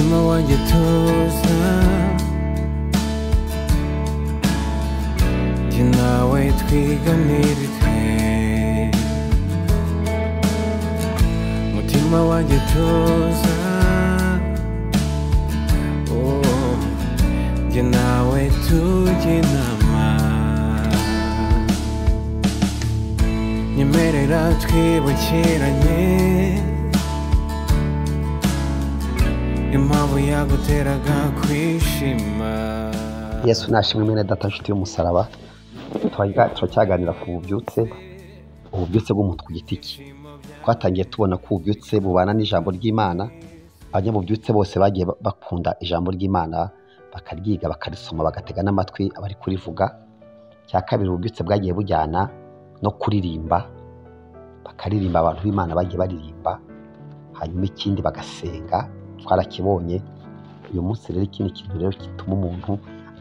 moje tu znam Jye nawe twiganira itwe mutima wanjye tuza Oh, jye nawe tujye inama nyemerera twibukiranye impamvu yaguteraga kwishima yesu nashimwe mwene data nshuti y'umusaraba Turaga- turacyaganira ku bubyutse ububyutse bw'umuntu ku giti cye twatangiye tubona ko ububyutse bubana n'ijambo ry'imana abanyabubyutse bose bagiye ba- bakunda ijambo ry'imana bakaryiga bakarisoma bagatega n'amatwi abari kurivuga cya kabiri ububyutse bwagiye bujyana no kuririmba bakaririmba abantu b'imana bagiye baririmba hanyuma ikindi bagasenga twarakibonye uyu munsi rero ikindi kintu rero gituma umuntu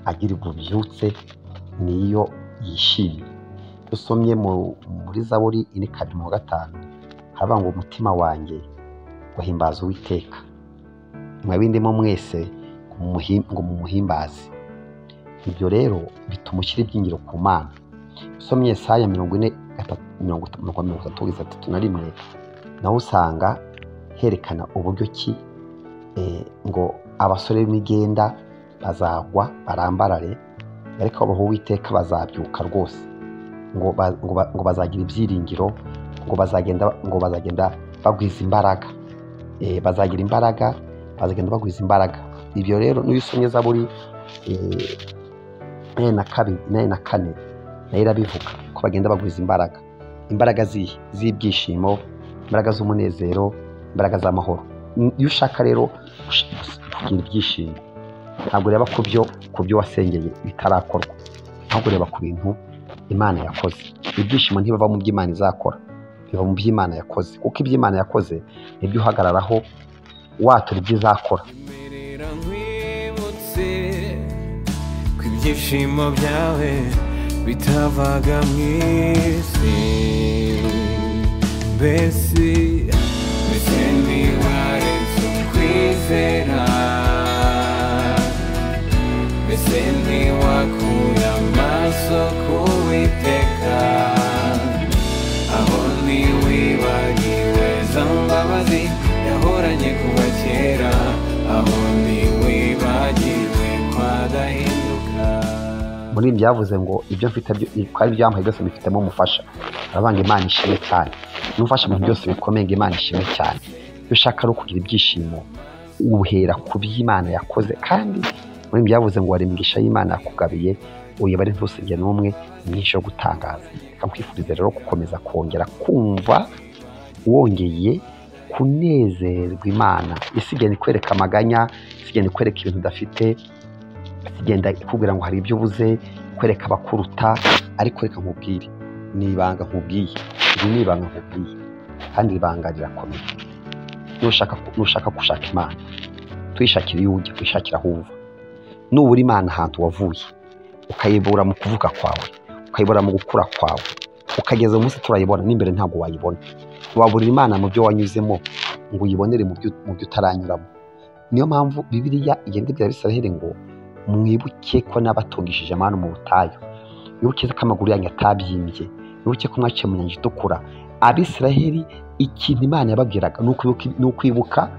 agira ububyutse niyo yishimye iyo usomye mu- muri zaburi ine kabiri mu wa gatanu haravuga ngo umutima wanjye wahimbaza uwiteka mwabindimo mwese mumuhi- ngo mumuhimbaze ibyo rero bituma ushyira ibyingiro ku mana usomye saya mirongo ine gatatu mirongo itatu mirongo itatu kugeza atatu na rimwe naho usanga herekana uburyo ki eh, ngo abasore b'imigenda bazagwa barambarare ariko abaho uwiteka bazabyuka rwose ngo ba- ngo ba- ngo bazagira ibyiringiro ngo bazagenda ngo bazagenda bagwiza imbaraga Eh, bazagira imbaraga bazagenda bagwiza imbaraga ibyo rero n'iyo usomye zaburi eh, makumyabiri na kabiri makumyabiri na kane nayo irabivuga ko bagenda bagwiza imbaraga imbaraga zihe z'ibyishimo imbaraga z'umunezero imbaraga z'amahoro iyo ushaka rero gush- kugira ibyishimo ntabwo ureba ku byo ku byo wasengeye bitarakorwa ahubwo ureba ku bintu imana yakoze ibyishimo ntibava mu byo imana izakora biva mu byo imana yakoze kuko ibyo imana yakoze nibyo uhagararaho watura ibyo izakora nyemerera nkwibutse ko ibyishimo byawe bitavaga mu isi mbese mbese ntiwaretse kwizera mbese ntiwakura amaso ku witeka aho ntiwibagiwe za mbabazi yahoranye kuva kera aho ntiwibagiwe kwadahinduka muri ibi byavuze ngo ibyo mfite byo- ko ari ibyamuhaye byose mbifitemo umufasha aravuga ngo imana ishimwe cyane n'umufasha mu bintu byose bikomeye ngo imana ishimwe cyane iyo ushaka ari ukugira ibyishimo uhera ku byo imana yakoze kandi muri ibi byavuze ngo wari imigisha y'imana yakugabiye uyibare ntusige n'umwe myinshi yo gutangaza reka nkwifurize rero gukomeza kongera kumva wongeye kunezerwa imana isi igenda ikwereka amaganya isi igenda ikwereka ibintu udafite igenda ikubwira ngo hari ibyo ubuze kwereka abakuruta ariko reka nkubwire ni ibanga nkubwiye iri ni ibanga nkubwiye kandi iri banga rirakomeye nushaka nushaka gushaka imana tuyishakira iyo ujya kuyishakira aho uva nubura imana ahantu wavuye ukayibura mu kuvuga kwawe ukayibura mu gukura kwawe ukageza umunsi turayibona n'imbere ntabwo wayibona waburira imana mu byo wanyuzemo ngo uyibonere mu byo- mu byo utaranyuramo niyo mpamvu bibiliya igenda ibwira abisiraheli ngo mwibuke ko n'abatungishije amanu mu butayu wibuke ko amaguru yanyu atabyimbye wibuke ko mwaciye mu nyanja itukura abisiraheli ikintu imana yababwiraga ni ukwibuka- ni ukwibuka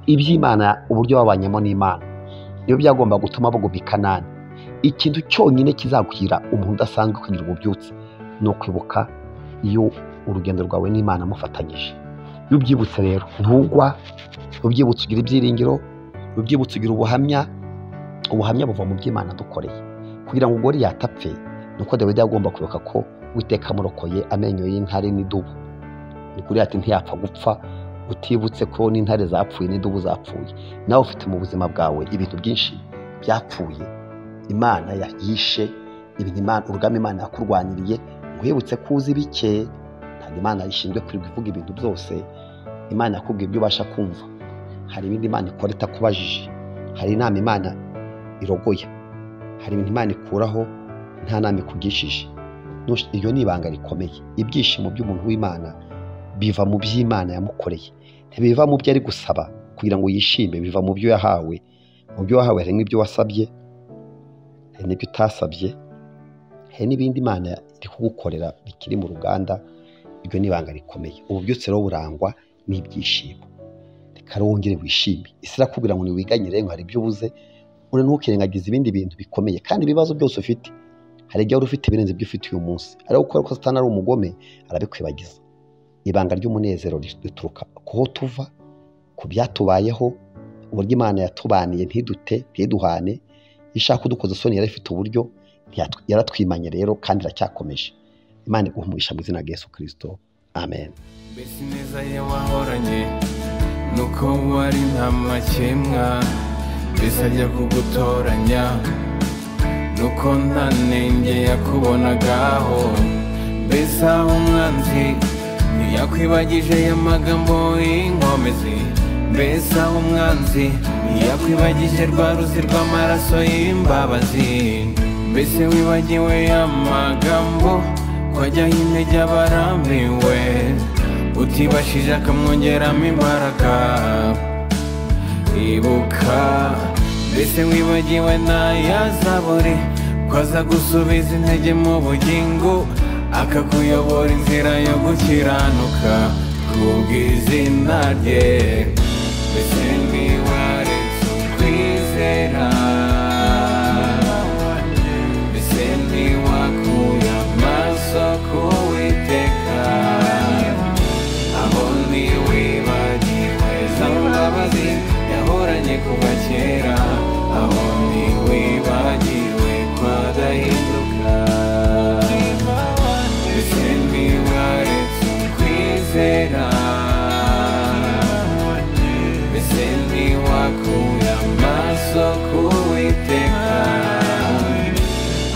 iby'imana uburyo babanyemo n'imana niyo byagomba gutuma baguma i kanani ikintu cyonyine kizaguhira umuntu udasanzwe kugira ububyutse ni ukwibuka iyo urugendo rwawe n'imana mufatanyije iyo ubyibutse rero ntugwa iyo ubyibutse ugira ibyiringiro iyo ubyibutse ugira ubuhamya ubuhamya buva mu by'imana dukoreye kugira ngo ugore yatapfe ni uko dawidi agomba kwibuka ko witeka amurokoye amenyo y'intare n'idubu ugore ati ntiyapfa gupfa utibutse ko n'intare zapfuye n'idubu zapfuye nawe ufite mu buzima bwawe ibintu byinshi byapfuye imana yayishe ibintu imana urugamba imana yakurwaniriye nkwibutse ko uzi bike ntabwo imana ishinzwe kwirirwa ivuga ibintu byose imana yakubwiye ibyo ubasha kumva hari ibindi imana ikora itakubajije hari inama imana irogoya hari ibintu imana ikuraho nta nama ikugishije Nush- iryo ni ibanga rikomeye ibyishimo by'umuntu w'imana biva mu by'imana yamukoreye ntibiva mu byo ari gusaba kugira ngo yishime biva mu byo yahawe mu byo wahawe harimo ibyo wasabye hari n'ibyo utasabye hari n'ibindi imana iri kugukorera bikiri mu ruganda ibyo ni ibanga rikomeye ububyutse rero burangwa n'ibyishimo reka rero wongere wishime isi irakubwira ngo ntiwiganyire ngo hari ibyo ubuze uri ntukirengagize ibindi bintu bikomeye kandi ibibazo byose ufite hari igihe wari ufite ibirenze ibyo ufite uyu munsi ariko kubera ko satani ari umugome arabikwibagiza ibanga ry'umunezero rituruka kuho tuva ku byatubayeho uburyo imana yatubaniye ntidute ntiduhane iyo ishaka kudukoza isoni yari ifite uburyo ntiyatw- yaratwimanye rero kandi iracyakomeje imana iguhe umugisha mu izina rya yesu kirisito amen mbese ineza ye wahoranye nuko wari nta makemwa mbese ajya kugutoranya nuko nta nenge yakubonagaho mbese aho umwanzi ntiyakwibagije y'amagambo y'inkomezi mbese aho umwanzi ntiyakwibagije rwa ruzi rw'amaraso y'imbabazi mbese wibagiwe amagambo twajyaho intege abarambiwe utibashije akamwongeramo imbaraga ibuka mbese wibagiwe n'ayazaburi ko aza gusubiza intege mu bugingo akakuyobora inzira yo gukiranuka kubw'izina rye mbese ntiwaretse ukwizera mbese ntiwakuye amaso ku witeka aho ntiwibagiwe za mbabazi yahoranye kuva kera aho ntiwibagiwe kwadahinduka mbese ntiwaretse ukwizera mbese ntiwakuye amaso ku witeka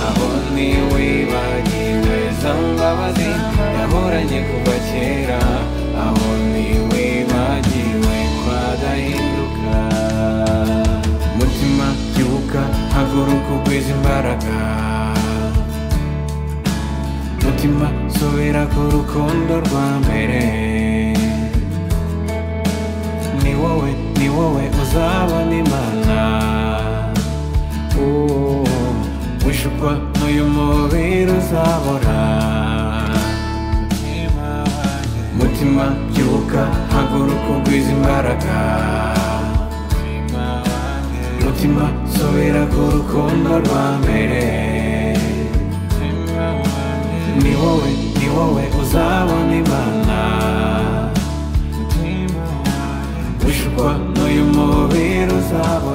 aho ntiwibagiwe za mbabazi yahoranye kuva kera aho ntiwibagiwe kwadahinduka mutima byuka haguruka ugwiza imbaraga mutima subira ku rukundo rwa mbere ni wowe ni wowe uzabona imana Oh, wishukwa n'uyu mubiri uzabora mutima byuka haguruka ugwiza imbaraga mutima subira ku rukundo rwa mbere ni wowe ni wowe uzabona imana wishukwa n'uyu mubiri uzabora